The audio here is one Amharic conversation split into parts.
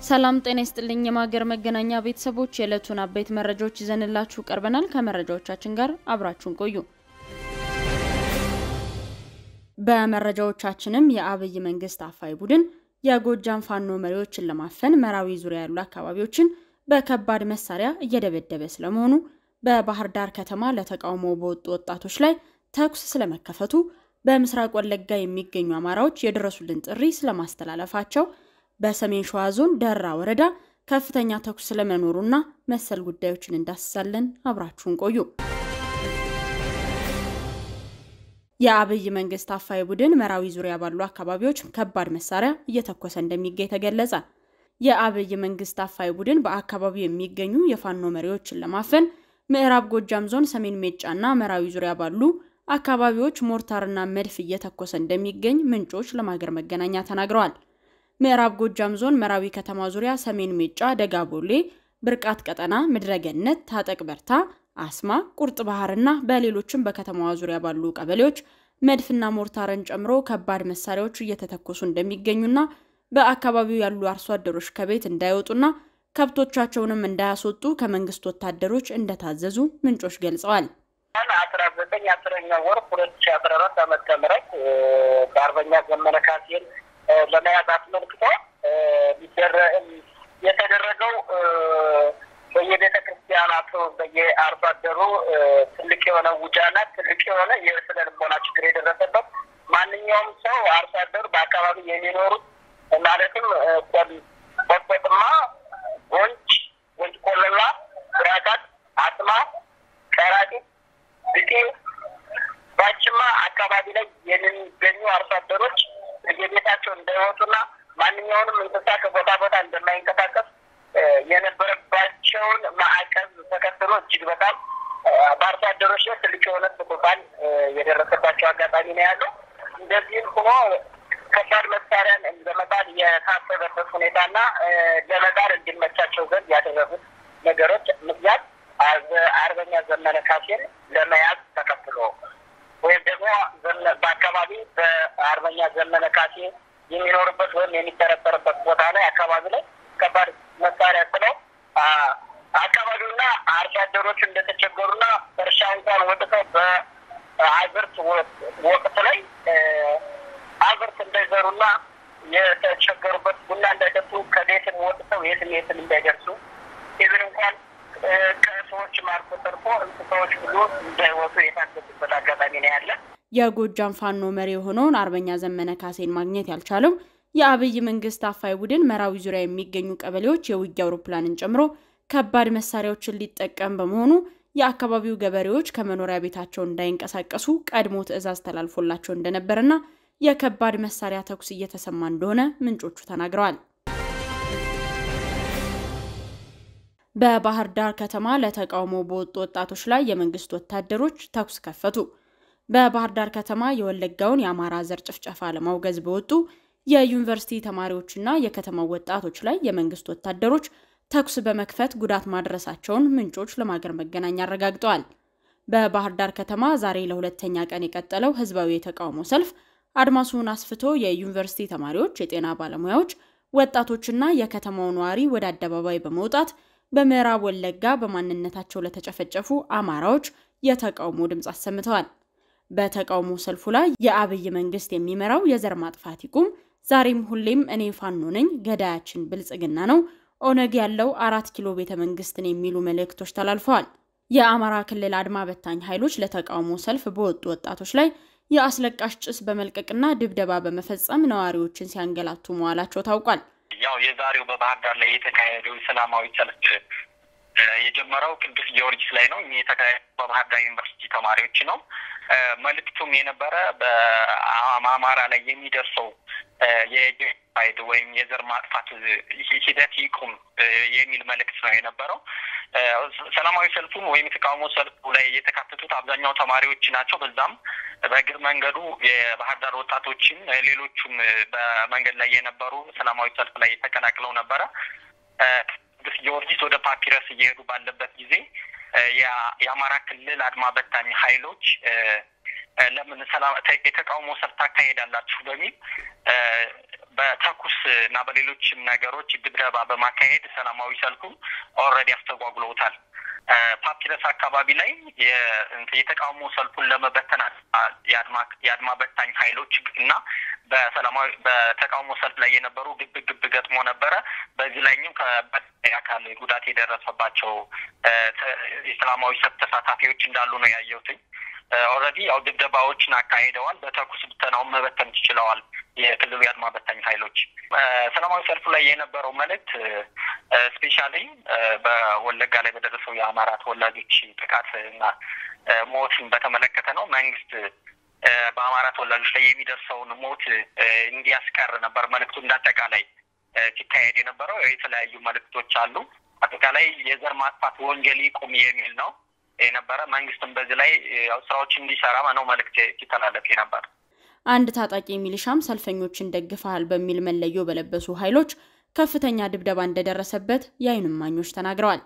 ሰላም ጤና ይስጥልኝ። የማገር መገናኛ ቤተሰቦች የዕለቱን አበይት መረጃዎች ይዘንላችሁ ቀርበናል። ከመረጃዎቻችን ጋር አብራችሁን ቆዩ። በመረጃዎቻችንም የአብይ መንግስት አፋይ ቡድን የጎጃም ፋኖ መሪዎችን ለማፈን መራዊ ዙሪያ ያሉ አካባቢዎችን በከባድ መሳሪያ እየደበደበ ስለመሆኑ፣ በባህር ዳር ከተማ ለተቃውሞ በወጡ ወጣቶች ላይ ተኩስ ስለመከፈቱ፣ በምስራቅ ወለጋ የሚገኙ አማራዎች የድረሱልን ጥሪ ስለማስተላለፋቸው በሰሜን ሸዋ ዞን ደራ ወረዳ ከፍተኛ ተኩስ ስለመኖሩና መሰል ጉዳዮችን እንዳስሳለን። አብራችሁን ቆዩ። የአብይ መንግስት አፋይ ቡድን መራዊ ዙሪያ ባሉ አካባቢዎች ከባድ መሳሪያ እየተኮሰ እንደሚገኝ ተገለጸ። የአብይ መንግስት አፋይ ቡድን በአካባቢው የሚገኙ የፋኖ መሪዎችን ለማፈን ምዕራብ ጎጃም ዞን ሰሜን ሜጫና መራዊ ዙሪያ ባሉ አካባቢዎች ሞርታርና መድፍ እየተኮሰ እንደሚገኝ ምንጮች ለማገር መገናኛ ተናግረዋል። ምዕራብ ጎጃም ዞን መራዊ ከተማ ዙሪያ ሰሜን ሜጫ፣ ደጋቦሌ፣ ብርቃት ቀጠና፣ ምድረገነት፣ ታጠቅ በርታ፣ አስማ፣ ቁርጥ ባህርና በሌሎችም በከተማዋ ዙሪያ ባሉ ቀበሌዎች መድፍና ሞርታርን ጨምሮ ከባድ መሳሪያዎች እየተተኮሱ እንደሚገኙና በአካባቢው ያሉ አርሶ አደሮች ከቤት እንዳይወጡና ከብቶቻቸውንም እንዳያስወጡ ከመንግስት ወታደሮች እንደታዘዙ ምንጮች ገልጸዋል። አስራ ዘጠኝ አስረኛ ወር ሁለት ሺ አስራ አራት ዓመተ ምህረት በአርበኛ ዘመነ ካሴን ለመያዝ አስመልክቶ የተደረገው በየቤተ ክርስቲያናቱ በየአርሶ አደሩ ትልቅ የሆነ ውጃና ትልቅ የሆነ የስነ ልቦና ችግር የደረሰበት ማንኛውም ሰው አርሶ አደሩ በአካባቢ የሚኖሩት ማለትም ቆጥቆጥማ፣ ጎንጅ፣ ጎንጅ ቆለላ፣ ብራቃት፣ አስማ፣ ቀራጢት፣ ብጤ፣ ባችማ አካባቢ ላይ የሚገኙ አርሶ አደሮች በየቤታቸው እንዳይወጡና ማንኛውንም እንስሳ ከቦታ ቦታ እንደማይንቀሳቀስ የነበረባቸውን ማዕቀብ ተከትሎ እጅግ በጣም በአርሶ አደሮች ላይ ትልቅ የሆነ ስቁጣን የደረሰባቸው አጋጣሚ ነው ያለው። እንደዚህም ሆኖ ከባድ መሳሪያን ለመጣል የታሰበበት ሁኔታና ለመጣል እንዲመቻቸው ዘንድ ያደረጉት ነገሮች ምክንያት አርበኛ ዘመነ ካሴን ለመያዝ ተከትሎ ወይም ደግሞ በአካባቢ በአርበኛ ዘመነ ካሴ የሚኖርበት ወይም የሚጠረጠርበት ቦታ ላይ አካባቢ ላይ ከባድ መሳሪያ ስለው አካባቢውና አርሶ አደሮች እንደተቸገሩና እርሻ እንኳን ወጥተው በአዝርት ወቅት ላይ አዝርት እንዳይዘሩና የተቸገሩበት ቡና እንዳይጠጡ ከቤትም ወጥተው የትም የትም እንዳይደርሱ ኢቭን እንኳን ከሰዎች ማርኮ ተርፎ እንስሳዎች ብሎ እንዳይወጡ የታገዱበት አጋጣሚ ነው ያለ። የጎጃም ፋኖ መሪ የሆነውን አርበኛ ዘመነ ካሴን ማግኘት ያልቻለው የአብይ መንግስት አፋይ ቡድን መራዊ ዙሪያ የሚገኙ ቀበሌዎች የውጊያ አውሮፕላንን ጨምሮ ከባድ መሳሪያዎችን ሊጠቀም በመሆኑ የአካባቢው ገበሬዎች ከመኖሪያ ቤታቸው እንዳይንቀሳቀሱ ቀድሞ ትዕዛዝ ተላልፎላቸው እንደነበርና የከባድ መሳሪያ ተኩስ እየተሰማ እንደሆነ ምንጮቹ ተናግረዋል። በባህር ዳር ከተማ ለተቃውሞ በወጡ ወጣቶች ላይ የመንግስት ወታደሮች ተኩስ ከፈቱ። በባህር ዳር ከተማ የወለጋውን የአማራ ዘር ጭፍጨፋ ለማውገዝ በወጡ የዩኒቨርሲቲ ተማሪዎችና የከተማው ወጣቶች ላይ የመንግስት ወታደሮች ተኩስ በመክፈት ጉዳት ማድረሳቸውን ምንጮች ለማገር መገናኛ አረጋግጠዋል። በባህር ዳር ከተማ ዛሬ ለሁለተኛ ቀን የቀጠለው ህዝባዊ የተቃውሞ ሰልፍ አድማሱን አስፍቶ የዩኒቨርሲቲ ተማሪዎች፣ የጤና ባለሙያዎች፣ ወጣቶችና የከተማው ነዋሪ ወደ አደባባይ በመውጣት በምዕራብ ወለጋ በማንነታቸው ለተጨፈጨፉ አማራዎች የተቃውሞ ድምፅ አሰምተዋል። በተቃውሞ ሰልፉ ላይ የአብይ መንግስት የሚመራው የዘር ማጥፋት ይቁም፣ ዛሬም ሁሌም እኔ ፋኖ ነኝ፣ ገዳያችን ብልጽግና ነው፣ ኦነግ ያለው አራት ኪሎ ቤተ መንግስትን የሚሉ መልእክቶች ተላልፈዋል። የአማራ ክልል አድማ በታኝ ኃይሎች ለተቃውሞ ሰልፍ በወጡ ወጣቶች ላይ የአስለቃሽ ጭስ በመልቀቅና ድብደባ በመፈጸም ነዋሪዎችን ሲያንገላቱ መዋላቸው ታውቋል። ያው የዛሬው በባህር ዳር ላይ የተካሄደው ሰላማዊ ሰልፍ የጀመረው ቅዱስ ጊዮርጊስ ላይ ነው። የተካሄደው በባህር ዳር ዩኒቨርሲቲ ተማሪዎች ነው። መልእክቱም የነበረ በአማራ ላይ የሚደርሰው የጄኖሳይድ ወይም የዘር ማጥፋት ሂደት ይቁም የሚል መልእክት ነው የነበረው። ሰላማዊ ሰልፉን ወይም የተቃውሞ ሰልፉ ላይ የተካተቱት አብዛኛው ተማሪዎች ናቸው። በዛም በእግር መንገዱ የባህር ዳር ወጣቶችም ሌሎቹም በመንገድ ላይ የነበሩ ሰላማዊ ሰልፍ ላይ ተቀላቅለው ነበረ። ቅዱስ ጊዮርጊስ ወደ ፓፒረስ እየሄዱ ባለበት ጊዜ የአማራ ክልል አድማ በታኝ ኃይሎች ለምን ሰላም የተቃውሞ ሰልፍ ታካሄዳላችሁ በሚል በተኩስ እና በሌሎችም ነገሮች ድብደባ በማካሄድ ሰላማዊ ሰልፉን ኦልሬዲ አስተጓጉለውታል። ፓፒረስ አካባቢ ላይ የተቃውሞ ሰልፉን ለመበተን የአድማ በታኝ ኃይሎች እና በሰላማዊ በተቃውሞ ሰልፍ ላይ የነበሩ ግብ ግብ ገጥሞ ነበረ። በዚህ ላይም አካል ጉዳት የደረሰባቸው የሰላማዊ ሰልፍ ተሳታፊዎች እንዳሉ ነው ያየሁትኝ። ኦልሬዲ ያው ድብደባዎችን አካሂደዋል። በተኩስ ብተናውን መበተን ችለዋል የክልሉ የአድማ በታኝ ኃይሎች። ሰላማዊ ሰልፉ ላይ የነበረው መልእክት ስፔሻሊ በወለጋ ላይ በደረሰው የአማራ ተወላጆች ጥቃት እና ሞትን በተመለከተ ነው። መንግስት በአማራ ተወላጆች ላይ የሚደርሰውን ሞት እንዲያስቀር ነበር መልእክቱ እንዳጠቃላይ ሲካሄድ የነበረው። የተለያዩ መልእክቶች አሉ። አጠቃላይ የዘር ማጥፋት ወንጀል ይቁም የሚል ነው የነበረ። መንግስትም በዚህ ላይ ስራዎች እንዲሰራ ነው መልእክት ሲተላለፍ የነበር። አንድ ታጣቂ ሚሊሻም ሰልፈኞችን ደግፈሃል በሚል መለዮ በለበሱ ኃይሎች ከፍተኛ ድብደባ እንደደረሰበት የዓይን እማኞች ተናግረዋል።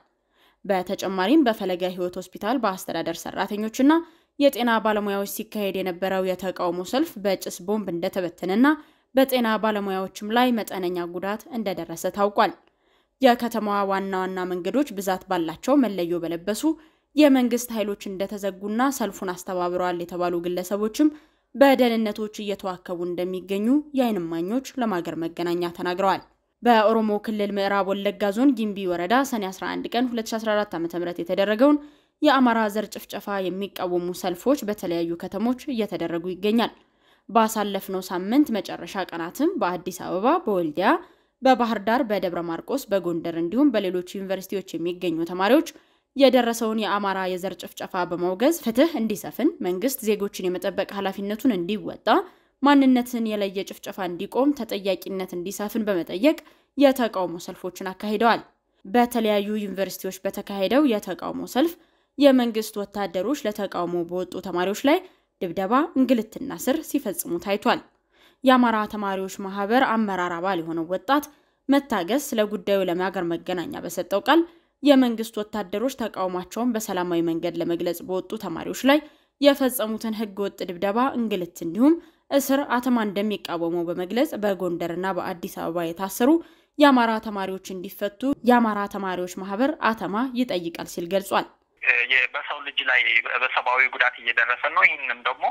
በተጨማሪም በፈለገ ሕይወት ሆስፒታል በአስተዳደር ሰራተኞችና የጤና ባለሙያዎች ሲካሄድ የነበረው የተቃውሞ ሰልፍ በጭስ ቦምብ እንደተበተነና በጤና ባለሙያዎችም ላይ መጠነኛ ጉዳት እንደደረሰ ታውቋል። የከተማዋ ዋና ዋና መንገዶች ብዛት ባላቸው መለዮ በለበሱ የመንግስት ኃይሎች እንደተዘጉና ሰልፉን አስተባብረዋል የተባሉ ግለሰቦችም በደህንነቶች እየተዋከቡ እንደሚገኙ የዓይን እማኞች ለማገር መገናኛ ተናግረዋል። በኦሮሞ ክልል ምዕራብ ወለጋ ዞን ጊምቢ ወረዳ ሰኔ 11 ቀን 2014 ዓ.ም የተደረገውን የአማራ ዘር ጭፍጨፋ የሚቃወሙ ሰልፎች በተለያዩ ከተሞች እየተደረጉ ይገኛል። ባሳለፍነው ሳምንት መጨረሻ ቀናትም በአዲስ አበባ፣ በወልዲያ፣ በባህር ዳር፣ በደብረ ማርቆስ፣ በጎንደር እንዲሁም በሌሎች ዩኒቨርሲቲዎች የሚገኙ ተማሪዎች የደረሰውን የአማራ የዘር ጭፍጨፋ በማውገዝ ፍትህ እንዲሰፍን፣ መንግስት ዜጎችን የመጠበቅ ኃላፊነቱን እንዲወጣ፣ ማንነትን የለየ ጭፍጨፋ እንዲቆም፣ ተጠያቂነት እንዲሰፍን በመጠየቅ የተቃውሞ ሰልፎችን አካሂደዋል። በተለያዩ ዩኒቨርሲቲዎች በተካሄደው የተቃውሞ ሰልፍ የመንግስት ወታደሮች ለተቃውሞ በወጡ ተማሪዎች ላይ ድብደባ፣ እንግልትና ስር ሲፈጽሙ ታይቷል። የአማራ ተማሪዎች ማህበር አመራር አባል የሆነው ወጣት መታገስ ስለ ጉዳዩ ለማገር መገናኛ በሰጠው ቃል የመንግስት ወታደሮች ተቃውሟቸውን በሰላማዊ መንገድ ለመግለጽ በወጡ ተማሪዎች ላይ የፈጸሙትን ህገ ወጥ ድብደባ፣ እንግልት እንዲሁም እስር አተማ እንደሚቃወመው በመግለጽ በጎንደርና በአዲስ አበባ የታሰሩ የአማራ ተማሪዎች እንዲፈቱ የአማራ ተማሪዎች ማህበር አተማ ይጠይቃል ሲል ገልጿል። በሰው ልጅ ላይ በሰብአዊ ጉዳት እየደረሰ ነው። ይህንም ደግሞ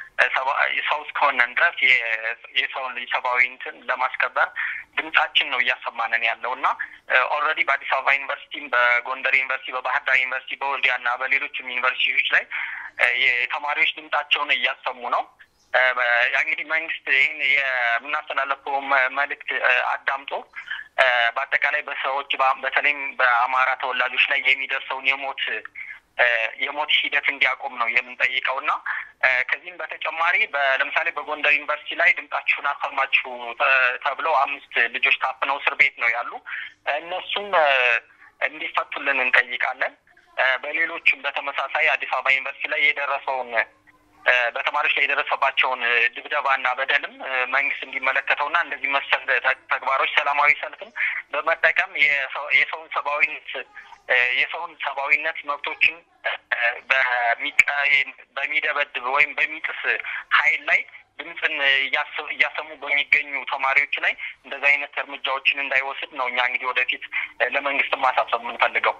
ሰው እስከሆነን ድረስ የሰውን ልጅ ሰብአዊ እንትን ለማስከበር ድምጻችን ነው እያሰማንን ያለው እና ኦልሬዲ በአዲስ አበባ ዩኒቨርሲቲም፣ በጎንደር ዩኒቨርሲቲ፣ በባህር ዳር ዩኒቨርሲቲ፣ በወልዲያ እና በሌሎችም ዩኒቨርሲቲዎች ላይ የተማሪዎች ድምጻቸውን እያሰሙ ነው። እንግዲህ መንግስት ይህን የምናስተላለፈው መልእክት አዳምጦ በአጠቃላይ በሰዎች በተለይም በአማራ ተወላጆች ላይ የሚደርሰውን የሞት የሞት ሂደት እንዲያቆም ነው የምንጠይቀው እና ከዚህም በተጨማሪ ለምሳሌ በጎንደር ዩኒቨርሲቲ ላይ ድምጻችሁን አሰማችሁ ተብለው አምስት ልጆች ታፍነው እስር ቤት ነው ያሉ። እነሱም እንዲፈቱልን እንጠይቃለን። በሌሎችም በተመሳሳይ አዲስ አበባ ዩኒቨርሲቲ ላይ የደረሰውን በተማሪዎች ላይ የደረሰባቸውን ድብደባና በደልም መንግስት እንዲመለከተውና እንደዚህ መሰል ተግባሮች ሰላማዊ ሰልፍን በመጠቀም የሰውን ሰብአዊነት የሰውን ሰብአዊነት መብቶችን በሚደበድብ ወይም በሚጥስ ኃይል ላይ ድምፅን እያሰሙ በሚገኙ ተማሪዎች ላይ እንደዚህ አይነት እርምጃዎችን እንዳይወስድ ነው እኛ እንግዲህ ወደፊት ለመንግስት ማሳሰብ የምንፈልገው።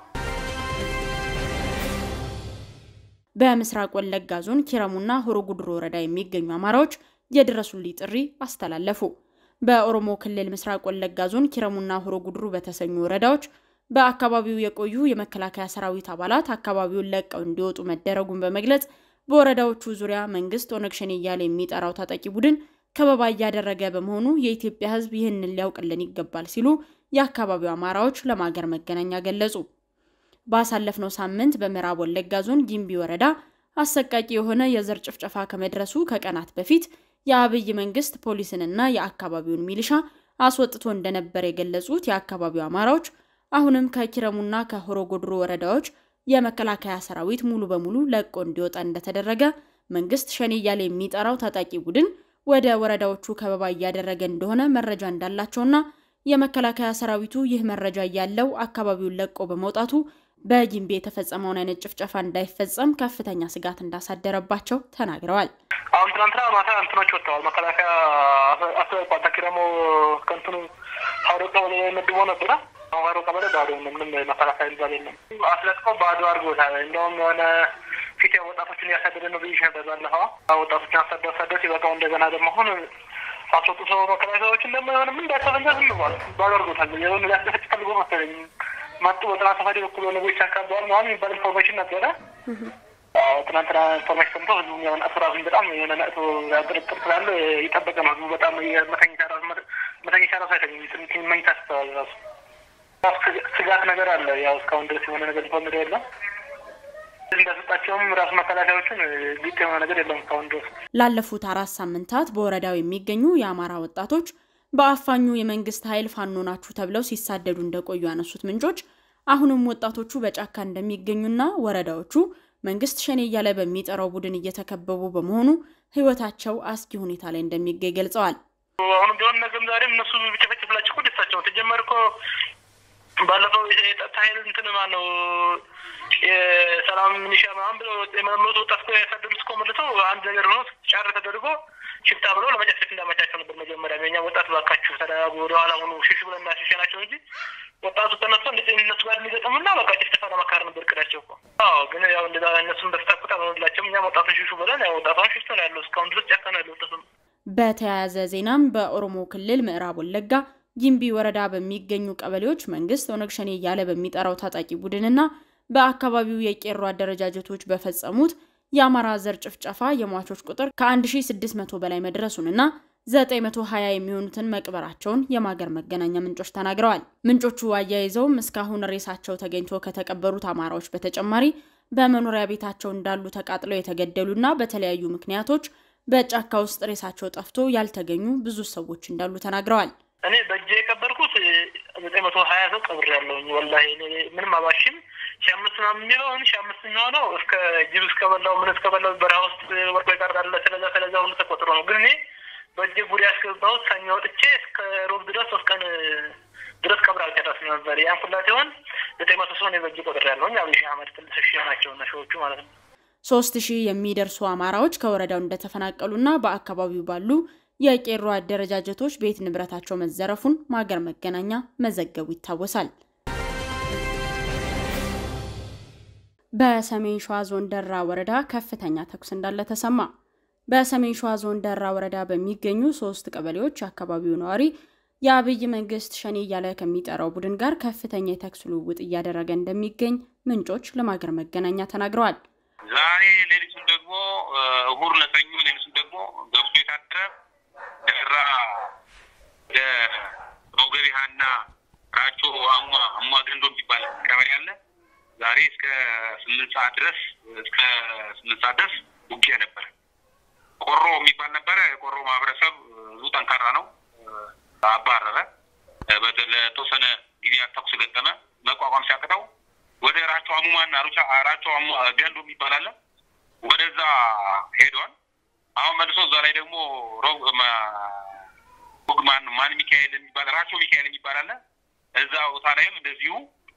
በምስራቅ ወለጋ ዞን ኪረሙና ሆሮ ጉድሩ ወረዳ የሚገኙ አማራዎች የድረሱልኝ ጥሪ አስተላለፉ። በኦሮሞ ክልል ምስራቅ ወለጋ ዞን ኪረሙና ሆሮ ጉድሩ በተሰኙ ወረዳዎች በአካባቢው የቆዩ የመከላከያ ሰራዊት አባላት አካባቢውን ለቀው እንዲወጡ መደረጉን በመግለጽ በወረዳዎቹ ዙሪያ መንግስት ኦነግ ሸኔ እያለ የሚጠራው ታጣቂ ቡድን ከበባ እያደረገ በመሆኑ የኢትዮጵያ ሕዝብ ይህንን ሊያውቅልን ይገባል ሲሉ የአካባቢው አማራዎች ለማገር መገናኛ ገለጹ። ባሳለፍነው ሳምንት በምዕራብ ወለጋ ዞን ጊምቢ ወረዳ አሰቃቂ የሆነ የዘር ጭፍጨፋ ከመድረሱ ከቀናት በፊት የአብይ መንግስት ፖሊስንና የአካባቢውን ሚሊሻ አስወጥቶ እንደነበር የገለጹት የአካባቢው አማራዎች አሁንም ከኪረሙና ከሆሮ ጉድሩ ወረዳዎች የመከላከያ ሰራዊት ሙሉ በሙሉ ለቆ እንዲወጣ እንደተደረገ፣ መንግስት ሸኔ እያለ የሚጠራው ታጣቂ ቡድን ወደ ወረዳዎቹ ከበባ እያደረገ እንደሆነ መረጃ እንዳላቸውና የመከላከያ ሰራዊቱ ይህ መረጃ እያለው አካባቢውን ለቆ በመውጣቱ በጊምቢ የተፈጸመውን አይነት ጭፍጨፋ እንዳይፈጸም ከፍተኛ ስጋት እንዳሳደረባቸው ተናግረዋል። አሁን ትናንትና ማታ እንትኖች ወጥተዋል። መከላከያ አስበባታኪ ደግሞ ከንትኑ ሀሮ ቀበሌ መድቦ ነበረ። አሁን ሀሮ ቀበሌ ባዶ ምንም መከላከያ ይባል የለም። አስለቅቀው ባዶ አድርጎታል። እንደውም የሆነ ፊት ወጣቶችን እያሳደደ ነው ብዬሽ ነበር ባለፈው። ወጣቶችን አሳደ አሳደ ሲበቃው እንደገና ደግሞ አሁን አስወጡ ሰው መከላከያዎችን ደግሞ የሆነ ምን እንዳሰበኛ ዝም ብሏል። ባዶ አድርጎታል። የሆነ ሊያስደፈጭ ፈልጎ መሰለኝ መጡ በጥና ሰፋዲ በኩል ሆነ ቦች አካባቢ ምናምን የሚባል ኢንፎርሜሽን ነበረ። ትናንትና ኢንፎርሜሽን ሰምቶ ህዝቡ የሆነ ነቅቶ ራሱን በጣም የሆነ ነቅቶ ጥርጥር ስላለ ይጠበቀ ነው። ህዝቡ በጣም መተኝታ ራሱ መተኝታ ራሱ አይተኝም። መኝታ ስተዋል ራሱ ስጋት ነገር አለ። ያው እስካሁን ድረስ የሆነ ነገር ኢንፎርሜሽን የለም። እንዳሰጣቸውም ራሱ መከላከያዎችን ግጥ የሆነ ነገር የለም እስካሁን ድረስ። ላለፉት አራት ሳምንታት በወረዳው የሚገኙ የአማራ ወጣቶች በአፋኙ የመንግስት ኃይል ፋኖ ናችሁ ተብለው ሲሳደዱ እንደቆዩ ያነሱት ምንጮች አሁንም ወጣቶቹ በጫካ እንደሚገኙና ወረዳዎቹ መንግስት ሸኔ እያለ በሚጠራው ቡድን እየተከበቡ በመሆኑ ህይወታቸው አስጊ ሁኔታ ላይ እንደሚገኝ ገልጸዋል። አሁንም ቢሆን ነገም ዛሬም እነሱ ቢጨፈጭፍላቸው እኮ ደስታቸው ተጀመር እኮ ባለፈው የጸጥታ ኃይል እንትን ማን ነው የሰላም ሚኒሻ ምናምን ብሎ የመለመሉት ወጣት እኮ ያሳደዱት እኮ መልሰው አንድ ነገር ሆኖ ጫር ተደርጎ ሽፍታ ብሎ ለመጨፍጨፍ እንዳመቻቸው ነበር። መጀመሪያ የኛ ወጣት ባካችሁ ተደራጉ ወደኋላ ሆኑ ሽሽ ብለን እናሸሸናቸው እንጂ ወጣቱ ተነስቶ እንደ እነሱ ጋር የሚገጥሙና በቃ ጭፍጨፋ ለመካር ነበር እቅዳቸው እኮ። አዎ ግን ያው እንደዛ እነሱም በፍታቁት አልሆንላቸውም። እኛም ወጣቱን ሽሹ ብለን ያው ወጣቷን ሽሽቶ ነው ያለው እስካሁን ድረስ ጫካ ነው ያለው ወጣቱ። በተያያዘ ዜናም በኦሮሞ ክልል ምዕራብ ወለጋ ጊምቢ ወረዳ በሚገኙ ቀበሌዎች መንግስት ኦነግ ሸኔ እያለ በሚጠራው ታጣቂ ቡድንና በአካባቢው የቄሮ አደረጃጀቶች በፈጸሙት የአማራ ዘር ጭፍጨፋ የሟቾች ቁጥር ከ1600 በላይ መድረሱንና 920 የሚሆኑትን መቅበራቸውን የማገር መገናኛ ምንጮች ተናግረዋል። ምንጮቹ አያይዘውም እስካሁን ሬሳቸው ተገኝቶ ከተቀበሩት አማራዎች በተጨማሪ በመኖሪያ ቤታቸው እንዳሉ ተቃጥለው የተገደሉና በተለያዩ ምክንያቶች በጫካ ውስጥ ሬሳቸው ጠፍቶ ያልተገኙ ብዙ ሰዎች እንዳሉ ተናግረዋል። እኔ በእጄ የቀበርኩት ዘጠኝ መቶ ሀያ ሰው ቀብር ያለውኝ ወላሂ ምንም አባሽም ሺ አምስት ምናምን የሚለውን ሺ አምስት የሚሆነው እስከ ጅብ እስከ በላው ምን እስከ በላው በረሃ ውስጥ ወርቆ ይቀርዳለ ስለዛ ስለዛ ሁሉ ተቆጥሮ ነው። ግን እኔ በእጄ ጉድ ያስገባሁት ሰኞ ወጥቼ እስከ ሮብ ድረስ ሶስት ቀን ድረስ ቀብር አልጨረስም ነበር። ያን ሁላ ሲሆን ዘጠኝ መቶ ሰው እኔ በእጄ ቆጥር ያለውኝ አብይ አህመድ ትልስ ሺ ናቸው እና ሺዎቹ ማለት ነው። ሶስት ሺህ የሚደርሱ አማራዎች ከወረዳው እንደተፈናቀሉና በአካባቢው ባሉ የቄሮ አደረጃጀቶች ቤት ንብረታቸው መዘረፉን ማገር መገናኛ መዘገቡ ይታወሳል። በሰሜን ሸዋ ዞን ደራ ወረዳ ከፍተኛ ተኩስ እንዳለ ተሰማ። በሰሜን ሸዋ ዞን ደራ ወረዳ በሚገኙ ሶስት ቀበሌዎች የአካባቢው ነዋሪ የአብይ መንግስት ሸኔ እያለ ከሚጠራው ቡድን ጋር ከፍተኛ የተኩስ ልውውጥ እያደረገ እንደሚገኝ ምንጮች ለማገር መገናኛ ተናግረዋል። ዛሬ ሌሊቱን ደግሞ እሁድ ለሰኞ ሌሊቱን ደግሞ ገብቶ የታደረ ደራ ወደ ሮገቢሃና ራቾ አሟ አሟ ገንዶ የሚባል ቀበሌ አለ። ዛሬ እስከ ስምንት ሰዓት ድረስ እስከ ስምንት ሰዓት ድረስ ውጊያ ነበረ። ቆሮ የሚባል ነበረ። የቆሮ ማህበረሰብ ብዙ ጠንካራ ነው። አባረረ። ለተወሰነ ጊዜያት ተኩስ ገጠመ። መቋቋም ሲያቅተው ወደ ራቾ አሙማና ራቾ ገንዶ የሚባል አለ። ወደዛ ሄዷል። አሁን መልሶ እዛ ላይ ደግሞ ማን ማን ሚካኤል የሚባል ራቾ ሚካኤል የሚባል አለ። እዛ ቦታ ላይም እንደዚሁ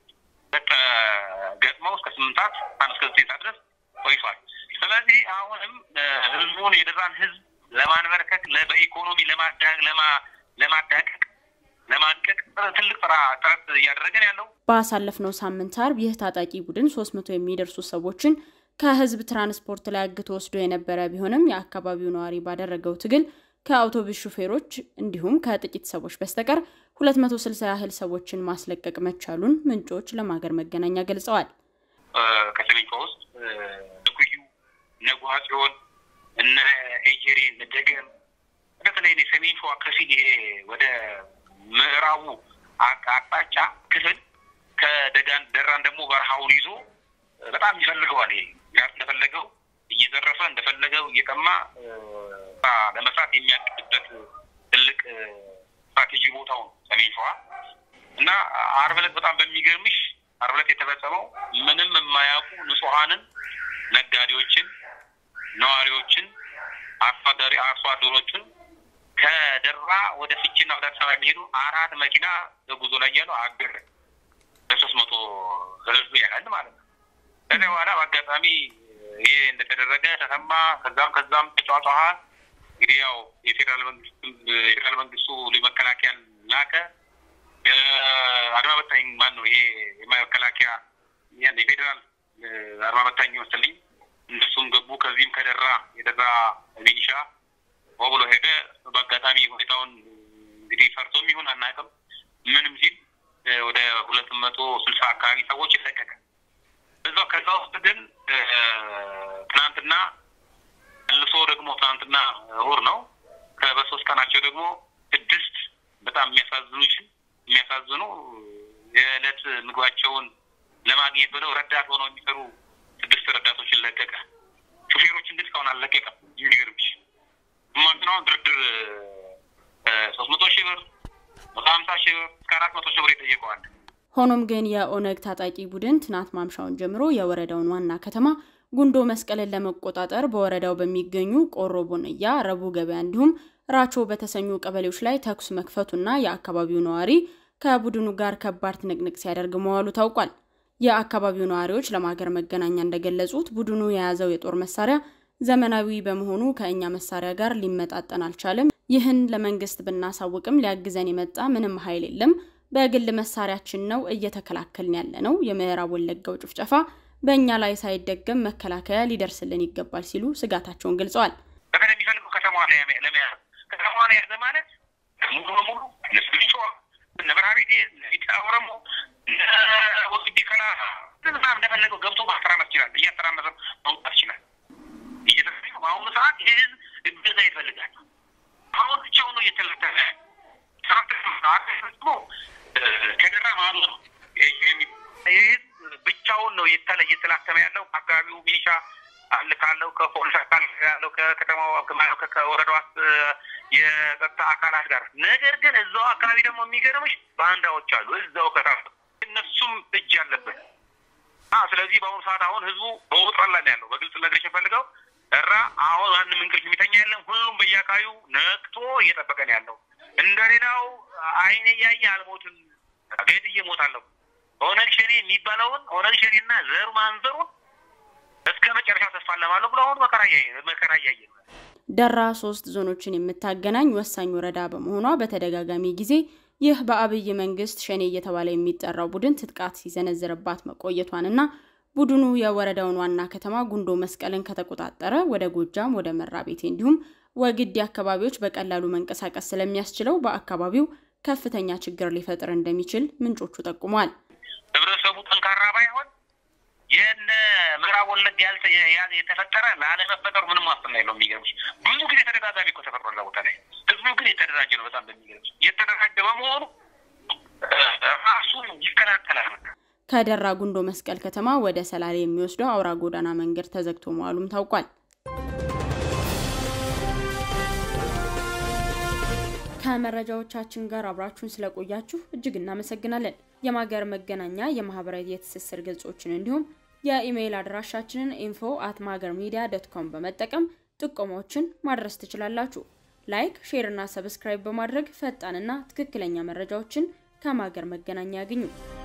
ገጥመው እስከ ስምንት ሰዓት አንድ እስከ ዘጠኝ ሰዓት ድረስ ቆይቷል። ስለዚህ አሁንም ህዝቡን የደራን ህዝብ ለማንበርከክ በኢኮኖሚ ለማዳቀቅ ለማድቀቅ ትልቅ ስራ ጥረት እያደረገን ያለው ባሳለፍነው ሳምንት አርብ ይህ ታጣቂ ቡድን ሶስት መቶ የሚደርሱ ሰዎችን ከህዝብ ትራንስፖርት ላይ አግቶ ወስዶ የነበረ ቢሆንም የአካባቢው ነዋሪ ባደረገው ትግል ከአውቶቡስ ሹፌሮች እንዲሁም ከጥቂት ሰዎች በስተቀር 260 ያህል ሰዎችን ማስለቀቅ መቻሉን ምንጮች ለማገር መገናኛ ገልጸዋል። ከሰሜን ሸዋ ውስጥ ኩዩ፣ እነ ጉሃጽዮን፣ እነ ኤጀሬ፣ እነ ደገም በተለይ ሰሜን ሸዋ ከፊል ይሄ ወደ ምዕራቡ አቅጣጫ ክፍል ከደጋን ደራን ደግሞ በረሃውን ይዞ በጣም ይፈልገዋል። ይሄ እንደፈለገው እየዘረፈ እንደፈለገው እየቀማ ለመስራት የሚያቅድበት ትልቅ ስትራቴጂ ቦታው ነው ሰሜን ሸዋ እና ዓርብ ዕለት በጣም በሚገርምሽ ዓርብ ዕለት የተፈጸመው ምንም የማያውቁ ንጹሐንን፣ ነጋዴዎችን፣ ነዋሪዎችን፣ አርሶ አደሮችን ከደራ ወደ ፍቺና ወደ አዲስ አበባ የሚሄዱ አራት መኪና በጉዞ ላይ ያሉ አገር ሶስት መቶ ህዝብ ያህል ማለት ነው። ከዚያ በኋላ በአጋጣሚ ይሄ እንደተደረገ ተሰማ። ከዛም ከዛም ተጫጫኸ። እንግዲህ ያው የፌዴራል መንግስት የፌዴራል መንግስቱ መከላከያ ላከ። አድማ በታኝ ማን ነው ይሄ የመከላከያ የፌዴራል አድማ በታኝ መሰለኝ እነሱም ገቡ። ከዚህም ከደራ የደራ ሚኒሻ ሆ ብሎ ሄደ። በአጋጣሚ ሁኔታውን እንግዲህ ፈርቶም ይሁን አናውቅም ምንም ሲል ወደ ሁለት መቶ ስልሳ አካባቢ ሰዎች ይለቀቀ እዛ ከዛ ውስጥ ግን ትናንትና መልሶ ደግሞ ትናንትና እሑድ ነው በሶስት ቀናቸው ደግሞ ስድስት በጣም የሚያሳዝኑ የሚያሳዝኑ የዕለት ምግባቸውን ለማግኘት ብለው ረዳት ሆነው የሚሰሩ ስድስት ረዳቶችን ለቀቀ። ሹፌሮችን ግን እስካሁን አልለቀቀም። የሚገርምሽ ማንትናውን ድርድር ሶስት መቶ ሺህ ብር መቶ ሀምሳ ሺህ ብር እስከ አራት መቶ ሺህ ብር ይጠየቀዋል። ሆኖም ግን የኦነግ ታጣቂ ቡድን ትናንት ማምሻውን ጀምሮ የወረዳውን ዋና ከተማ ጉንዶ መስቀልን ለመቆጣጠር በወረዳው በሚገኙ ቆሮ ቦንያ፣ ረቡ ገበያ እንዲሁም ራቾ በተሰኙ ቀበሌዎች ላይ ተኩስ መክፈቱና የአካባቢው ነዋሪ ከቡድኑ ጋር ከባድ ትንቅንቅ ሲያደርግ መዋሉ ታውቋል። የአካባቢው ነዋሪዎች ለማገር መገናኛ እንደገለጹት ቡድኑ የያዘው የጦር መሳሪያ ዘመናዊ በመሆኑ ከእኛ መሳሪያ ጋር ሊመጣጠን አልቻለም። ይህን ለመንግስት ብናሳውቅም ሊያግዘን የመጣ ምንም ኃይል የለም። በግል መሳሪያችን ነው እየተከላከልን ያለ ነው። የምዕራብ ወለጋው ጭፍጨፋ በእኛ ላይ ሳይደገም መከላከያ ሊደርስልን ይገባል ሲሉ ስጋታቸውን ገልጸዋል። በተለይ የሚፈልገው ከተማዋን ለመያዝ ከተማዋን የያዘ ማለት ሙሉ በሙሉ ስቢጮ ነብርሃቤቴ ቢጫ ኦሮሞ ወግዲ ከላ ምናምን እንደፈለገው ገብቶ ማስተራመስ ይችላል። እያስተራመሰ መውጣት ይችላል። እየተፈለገ በአሁኑ ሰዓት ይህ ህዝብ እገዛ ይፈልጋል። አሁን ብቻው ነው እየተለተለ ደግሞ ከደራ ማሉ ነው ይህ ብቻውን ነው እየተላተመ ያለው። አካባቢው ሚሊሻ አለ ካለው ከፖሊስ አካል ያለው ከከተማው ከወረዳው የጸጥታ አካላት ጋር። ነገር ግን እዛው አካባቢ ደግሞ የሚገርምሽ ባንዳዎች አሉ እዛው ከታ እነሱም እጅ አለበት። ስለዚህ በአሁኑ ሰዓት አሁን ህዝቡ በውጥረት ላይ ነው ያለው። በግልጽ ነገርሽ የፈልገው እራ አሁን ማንም እንቅልፍ የሚተኛ የለም። ሁሉም በየአካባቢው ነቅቶ እየጠበቀ ነው ያለው። እንደሌላው አይነ እያየ አልሞትም ገድዬ እሞታለሁ ኦነግ ሸኔ የሚባለውን ኦነግ ሸኔና ዘሩ ማንዘሩን እስከ መጨረሻው ተስፋ ለማለሁ ብሎ አሁን መከራ እያየ ነው። ደራ ሶስት ዞኖችን የምታገናኝ ወሳኝ ወረዳ በመሆኗ በተደጋጋሚ ጊዜ ይህ በአብይ መንግስት ሸኔ እየተባለ የሚጠራው ቡድን ትጥቃት ሲዘነዝርባት መቆየቷንና ቡድኑ የወረዳውን ዋና ከተማ ጉንዶ መስቀልን ከተቆጣጠረ ወደ ጎጃም፣ ወደ መራቤቴ እንዲሁም ወግዲ አካባቢዎች በቀላሉ መንቀሳቀስ ስለሚያስችለው በአካባቢው ከፍተኛ ችግር ሊፈጥር እንደሚችል ምንጮቹ ጠቁመዋል። ህብረተሰቡ ጠንካራ ባይሆን የነ ምዕራብ ወለጋ የተፈጠረ ላለመፈጠሩ ምንም ዋስትና የለውም። የሚገርምሽ ብዙ ጊዜ ተደጋጋሚ እኮ ተፈጥሮ እዛ ቦታ ላይ ህዝቡ ግን የተደራጀ ነው። በጣም በሚገርምሽ የተደራጀ በመሆኑ ራሱን ይከላከላል። ከደራ ጉንዶ መስቀል ከተማ ወደ ሰላሌ የሚወስደው አውራ ጎዳና መንገድ ተዘግቶ መዋሉም ታውቋል። ከመረጃዎቻችን ጋር አብራችሁን ስለቆያችሁ እጅግ እናመሰግናለን። የማገር መገናኛ የማህበራዊ የትስስር ገጾችን እንዲሁም የኢሜይል አድራሻችንን ኢንፎ አት ማገር ሚዲያ ዶት ኮም በመጠቀም ጥቆማዎችን ማድረስ ትችላላችሁ። ላይክ፣ ሼር እና ሰብስክራይብ በማድረግ ፈጣንና ትክክለኛ መረጃዎችን ከማገር መገናኛ ያግኙ።